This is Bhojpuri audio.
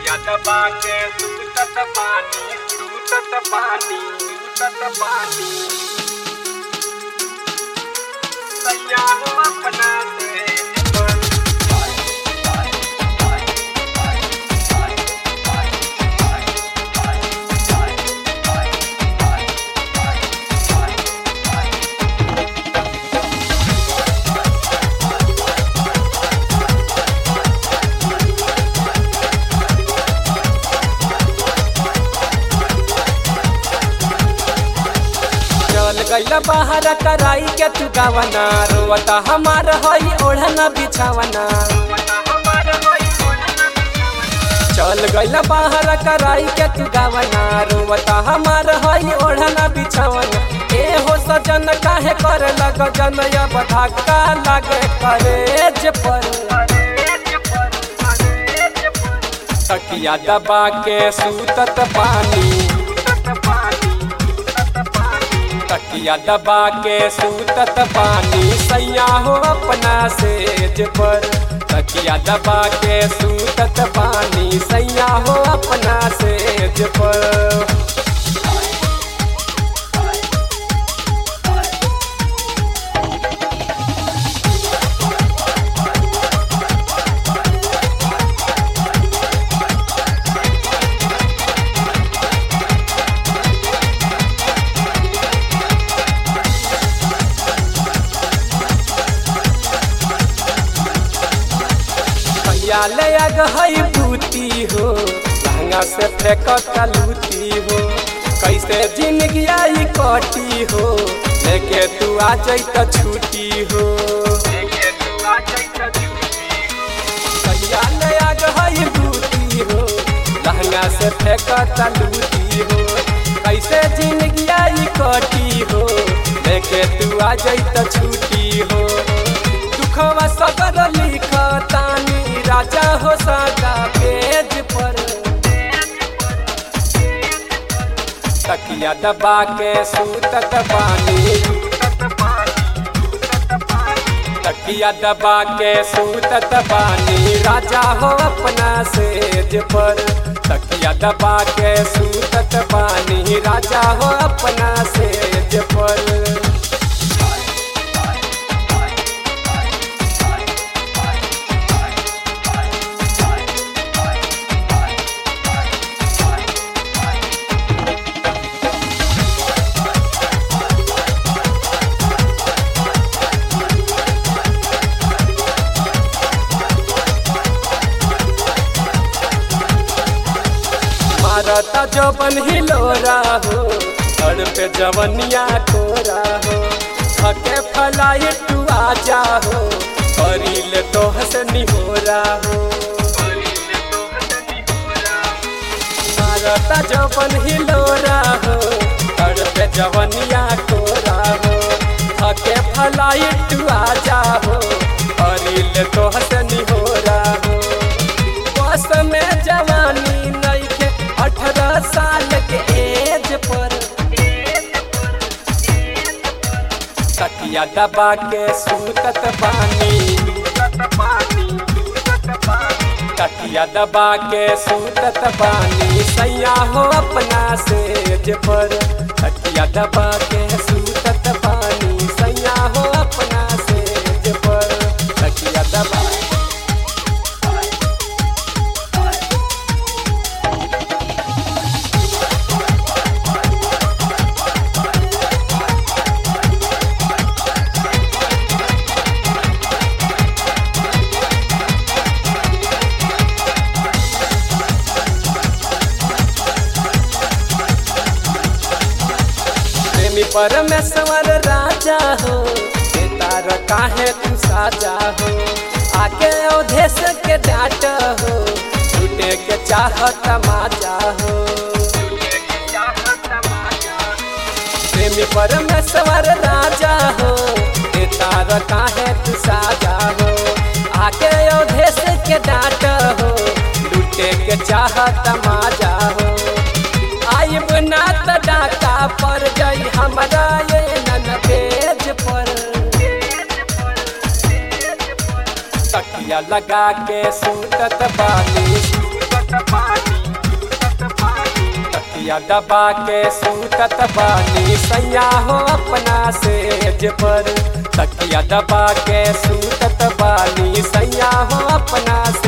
तकिया दबा के सूतत पानी सूतत पानी सूतत पानी सैया हो अपना से चल गइल बाहर कराई के तू गावना रोवता हमार हई ओढ़ना बिछावना चल गइल बाहर कराई के तू गावना रोवता हमार हई ओढ़ना बिछावना ए हो सजन काहे कर लग जन अब धक्का लागे करेज पर तकिया दबा के सूतत पानी तकिया दबा के सूतत पानी सैया हो अपना सेज पर तकिया दबा के सूतत पानी सैया हो अपना सेज पर भैया ले आग हई बूती हो लहंगा से फेंक लूती हो कैसे जिंदगी आई कटी हो लेके तू आ जैत छुट्टी हो भैया ले आग हई बूती हो लहंगा से फेंक लूती हो कैसे जिंदगी आई कटी हो लेके तू आ जैत छुट्टी हो दुखवा सगर लिखतानी राजा हो सदा पेज पर तकिया दबा के सूतत बानी तकिया दबा के सूतत बानी राजा हो अपना सेज पर तकिया दबा के सूतत बानी राजा हो अपना सेज पर मारता जवन हिलोरा हो घर पे जवनिया कोरा हो थके फलाई तू आजा हो करील तो हसनी होरा हो मारता जवन हिलोरा हो घर पे जवनिया कोरा हो थके फलाई तू आजा हो करील तो हसनी होरा हो बस में जवानी नइखे अठारह साल के एज पर तकिया दबा के सूतत बानी तकिया दबा के सूतत बानी सैया हो अपना सेज पर तकिया दबा के सूतत बानी सैया हो अपना सेज पर तकिया दबा प्रेमी परमेश्वर राजा हो ये तार काहे तू साजा हो आके अवधेश के डाट हो छूटे के चाहत माजा हो प्रेमी परमेश्वर राजा हो ये तार काहे तू साजा हो आके अवधेश के डाट हो लूटे के चाहत माजा हो आइब ना त डाका पर जाई हमरा ये नन पेज पर तकिया लगा के सूतत बानी लूटत बानी लूटत बानी तकिया दबा के सूतत बानी सैया हो अपना सेज पर तकिया दबा के सूतत बानी सैया हो अपना से